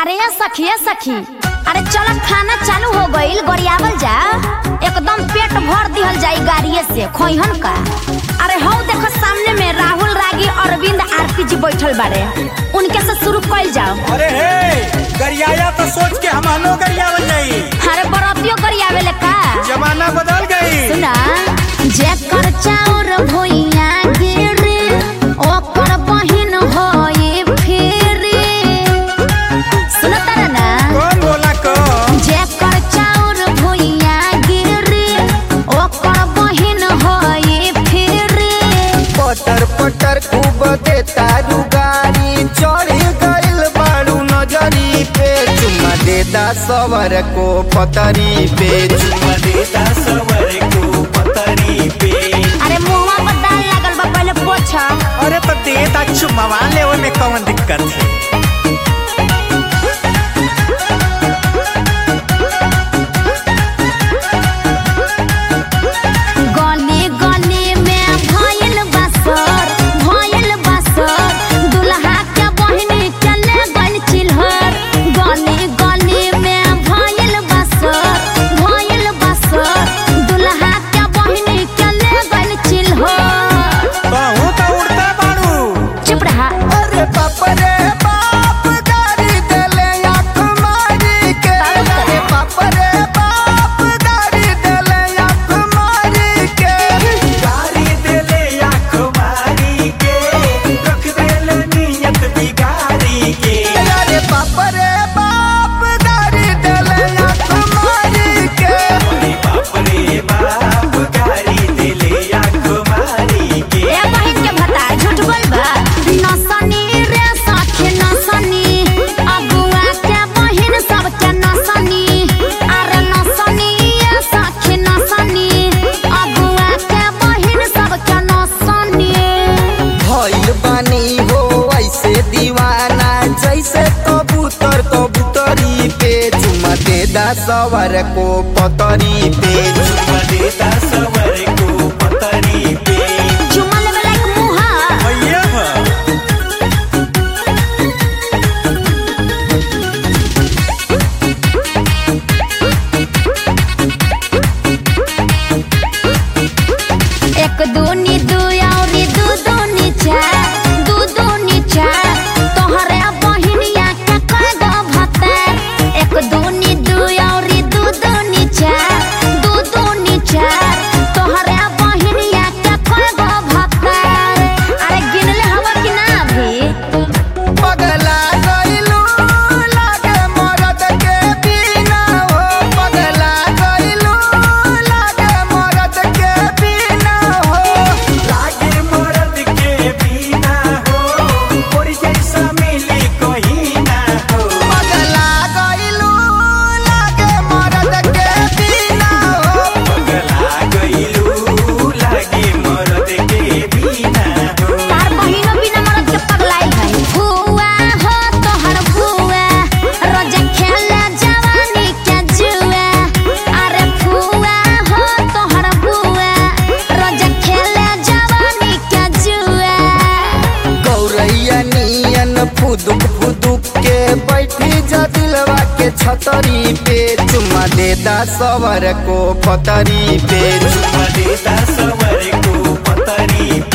अरे ये सखी ये सखी अरे चल खाना चालू हो गईल गरियावल जा एकदम पेट भर दिहल जाई गाड़िए से खोइहन का अरे हौ देखो सामने में राहुल रागी अरविंद आरपी जी बैठल बारे उनके से शुरू कइल जाओ अरे हे गरियाया तो सोच के हमनो गरियावल जाई अरे बरतियो गरियावेले का जमाना बदल गई सुना जेकर चाउर भुइया गिरे ओकर बहिन होई फेरे सुन तारा ना कौन बोला कौन जेकर चाउर भुइया गिरे ओकर बहिन होई फेरे पटर पटर खूब देता रुगारी चढ़ गइल बाड़ू नजरी पे चुम्मा देता सवर को पतरी पे चुम्मा देता सवर को पतरी पे अरे मुंहवा पर दाल लागल बा पहले पोछ अरे तो दे दा चुम्मा ले में कौन दिक्कत है गली गली में भइल बसर भइल बसर दुल्हा के बहिनी चले गइल चिल्हर गली गली में भइल बसर भइल बसर दुल्हा के बहिनी चले गइल चिल्हर कहूँ तो उड़ता बाड़ू चुप रहा अरे बाप रे बाप गाड़ी देले आँख मारी के अरे बाप रे बाप गाड़ी देले आँख मारी के गाड़ी देले आँख मारी के रख देले नियत बिगाड़ी के अरे बाप रे बाप गाड़ी देले आँख मारी के अरे बाप रे बाप गाड़ी देले आँख मारी के ए बहिन के भता झूठ बोल बा नसनी रे साथे नसनी अगुआ के बहिन सब के नसनी अरे नसनी ये साथे नसनी अगुआ के बहिन सब के नसनी भइल बानी हो ऐसे दीवाना जैसे कबूतर कबूतरी पे चुमा देदा सवर को पतरी पे चुमा देदा सवर को पतरी पे चुमा लेवे लायक मुहा भैया है एक दूनी दू औरी दू दूनी चार दू दूनी चार तोहरे बहिनिया के कय गो भतर एक दूनी दू औरी दू दूनी चार दू दूनी चार तोहरे बहिनिया के कय गो भतर अरे गिनले हवा कि ना अभी पगला गइलू लागे मरद के बिना हो पगला गइलू लागे मरद के बिना हो लागे मरद के बिना हो और जैसा मिली कोई ना हो पगला गइलू लागे मरद के बिना हो पगला गइलू लागे मरद के बिना हो तार बहिनो बिना मरद के पगलाइल है फुआ हो तोहर फुआ रोज खेले जवानी के जुआ अरे फुआ हो तोहर फुआ रोज खेले जवानी के जुआ गौरैया नियन फुदुक फुदुक के बैठी जा दिलवा के छतरी पे चुम्मा देदा सवर को पतरी पे चुम्मा देदा सवर को पतरी